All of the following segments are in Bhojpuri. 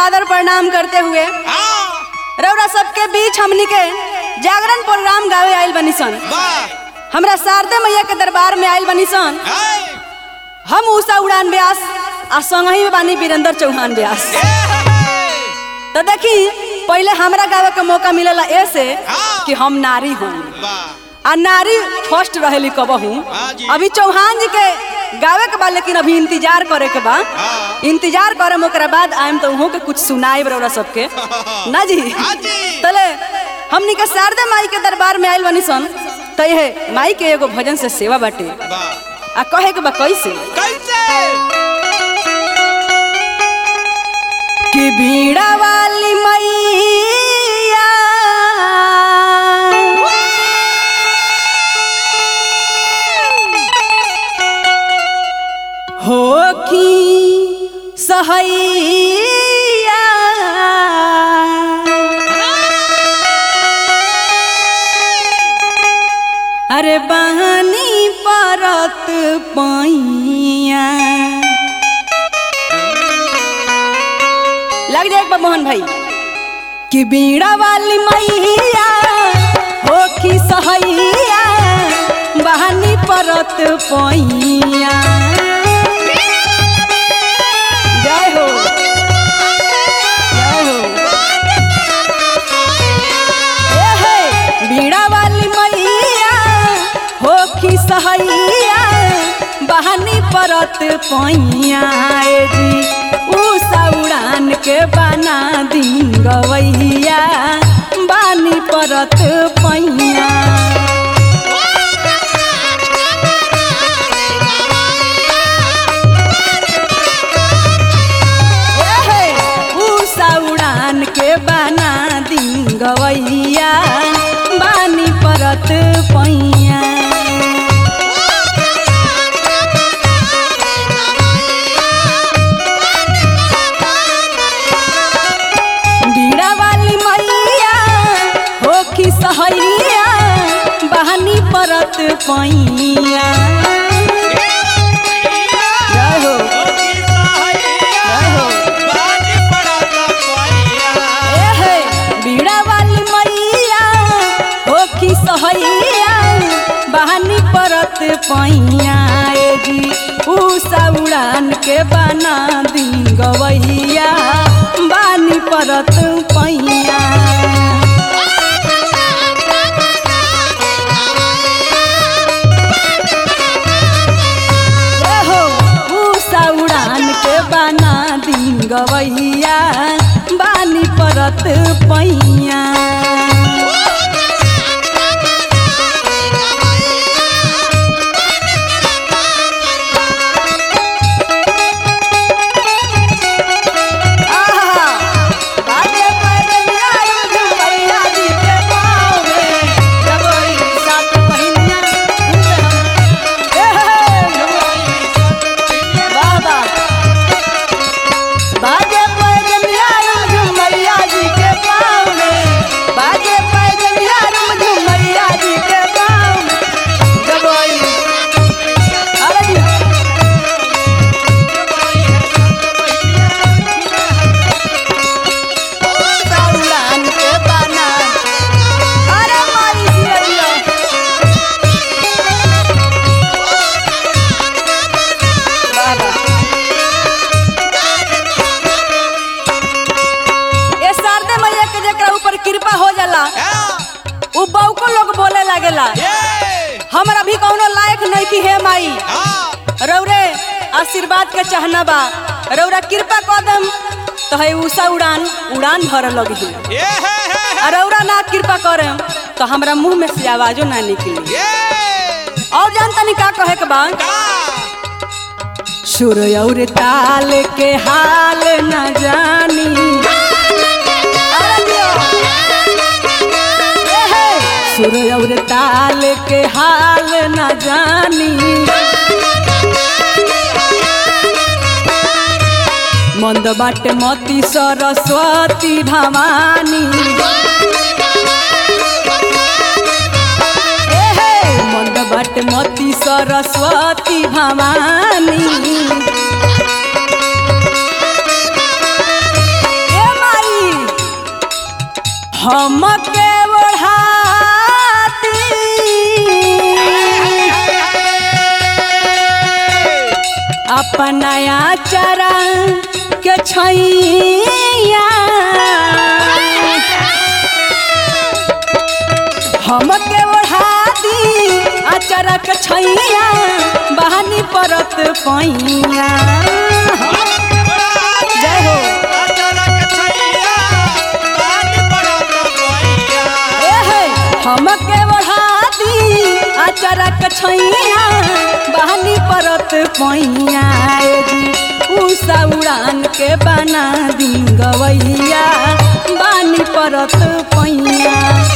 आदर प्रणाम करते हुए हाँ रौरा सबके बीच हमनी के जागरण प्रोग्राम गावे आइल बनी सन वाह हमरा शारदे मैया के दरबार में आइल बनी सन हाय हम उषा उड़ान व्यास आ संगही में बानी वीरेंद्र चौहान व्यास ए, हे, तो देखी पहले हमरा गावे के मौका मिलेला ऐसे हाँ। कि हम नारी हूँ वाह आ नारी फर्स्ट रहेली कबहू हाँ जी। अभी चौहान जी के गावे के बा लेकिन अभी इंतजार करे के बा हाँ। इंतजार करम ओकरा बाद आयम तो उहों के कुछ सुनाई रौरा सबके ना जी हाँ जी। तले हमनी के शारदा माई के दरबार में आइल बनी सन तो ये माई के एगो भजन से सेवा बाटे वाह आ कहे के बा कैसे कैसे कि बीड़ा वाली मैया हो की सहैया अरे बहनी परत पैया लग जाए एक बार मोहन भाई कि बीड़ा वाली मैया हो की सहैया बहानी परत पैया जय हो जय हो ए हे, बीड़ा वाली मैया हो की सहैया बहानी परत पैया ए जी उषा उड़ान के बना दिन गवैया बानी परत पैया ए हे, उषा उड़ान के बना दिन गवैया बानी परत पैया बीड़ा वाली मैया हो की सहैया बहनी परत पैया जय हो जय हो ए हे बीड़ा वाली मैया हो की सहैया बहनी परत पैया ए जी उषा उड़ान के बना दी गवैया बानी परत पैया ए हो उषा उड़ान के बना दी गवैया बानी परत पैया आहा, बाजे पैजनिया झुमैया जी के पाँव में, जबोई सात पहिनिया झूमे हम। ए हे, वाह वाह। बाजे पैजनिया झुमैया जी के पाँव में, बाजे पैजनिया झुमैया जी के पाँव में, जबोई अरे जी, उड़ान के बना अरे माई जिया बाबा ये शारदे मैया के जेकरा ऊपर कृपा हो जाला उ बहुको लोग बोले लागेला हमरा भी कौनो लायक नहीं की हे माई रौरे आशीर्वाद के चाहना बा रौरा कृपा कर दम तो है उषा उड़ान उड़ान भर लगी और रौरा ना कृपा करे तो हमरा मुंह में से आवाजो ना निकली और जान तनी का कहे के बा सुर और ताल के हाल न जानी अरे दियो। ए हे, सुर और ताल के हाल न जानी मंद बाटे मती सरस्वती भवानी ए हे, मंद बाटे मती सरस्वती भवानी ए अपनाया चरा के छैया हमके ओढ़ा दी अचरा के छैया बहानी परत पैया जय हो ए हे हमके ओढ़ा दी अचरा के छैया बहानी परत पैया ए जी उषा उड़ान के बना दी गवैया बानी परत पैया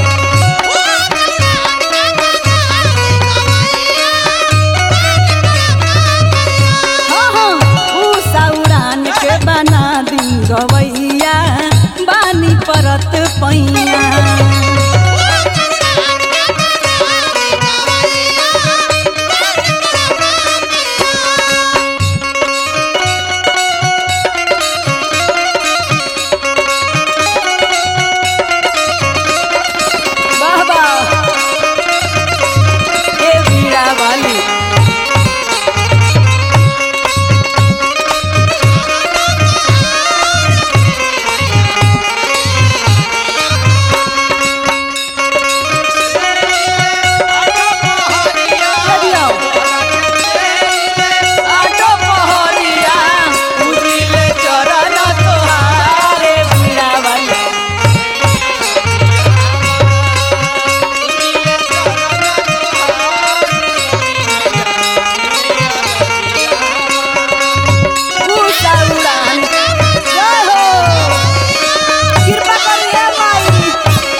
हाँ, हाँ, उषा उड़ान के बना दी गवैया बानी परत पैया वाह वाह ए वीणा वाली करियो आटो पहरिया उजिले चरण तोहारे वीणा वाली उषा उड़ान जय हो कृपा करिए माई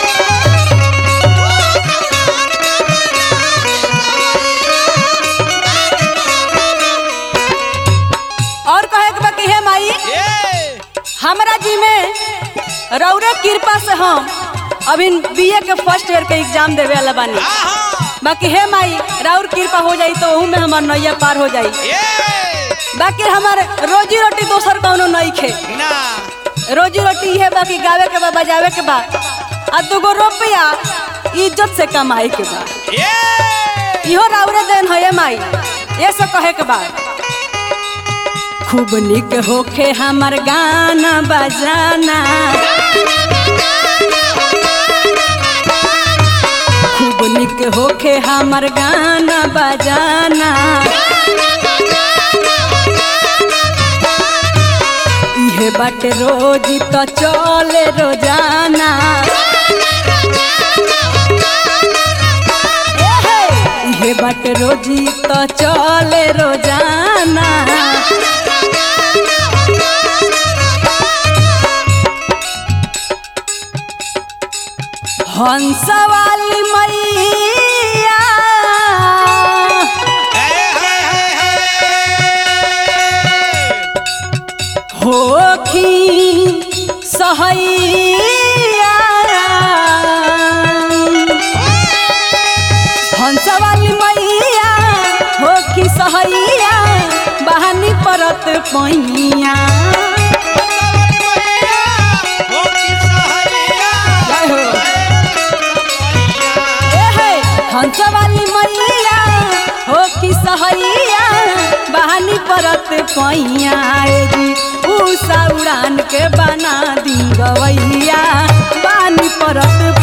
और कहे के बाकी है माई हमरा जी में रौरे कृपा से हम अभी बीए के फर्स्ट ईयर के एग्जाम देवे वाला बानी बाकी है माई राउर कृपा हो जाई तो ओहू में हमार नैया पार हो जाई बाकी हमार रोजी रोटी दोसर कौनो नहीं खे रोजी रोटी है बाकी गावे के बा बजावे के बा आ दूगो रुपया इज्जत से कमाए के बा इहो राउरे देन है माई ये सब कहे के बा खूब निक होखे हमर गाना बजाना खूब निक होखे हमर गाना बजाना इहे बाटे रोज तो चले रोजाना एहे, इहे बाटे रोजी तो चले रोजाना हंस वाली मैया होखी सहैया हंस वाली मैया होखी सहैया बहानी परत पैया जय हो एहे, हंस वाली मैया हो कि सहैया बहानी परत पैया ए जी उषा उड़ान के बना दी गवैया बानी परत